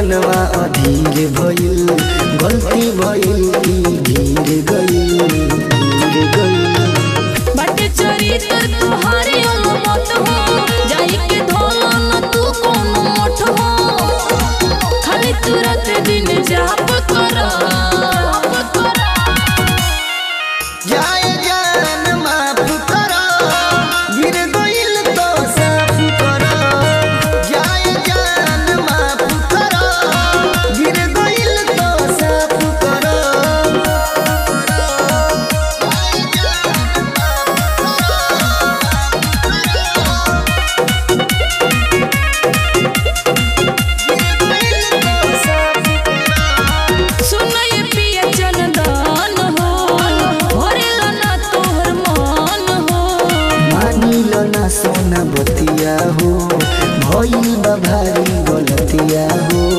मनवा अधीर भइल गलती भइल की गिर गइल गिर गइल बाटे चरित्र तुहारे मत हो जाई के धोला न तू कोनो मठ हो खाली तुरंत दिन जाप कर जाए जान माफ करो गिर गइल तो साफ करो जाए जान माफ करो गिर गइल तो साफ करो जाए जान गिर गइल तो साफ करो सुन ये पिया चंदन हो भरेला ना तोहर मन हो मानिल ना सोना बतिया हो भइल बा भारी गलतिया हो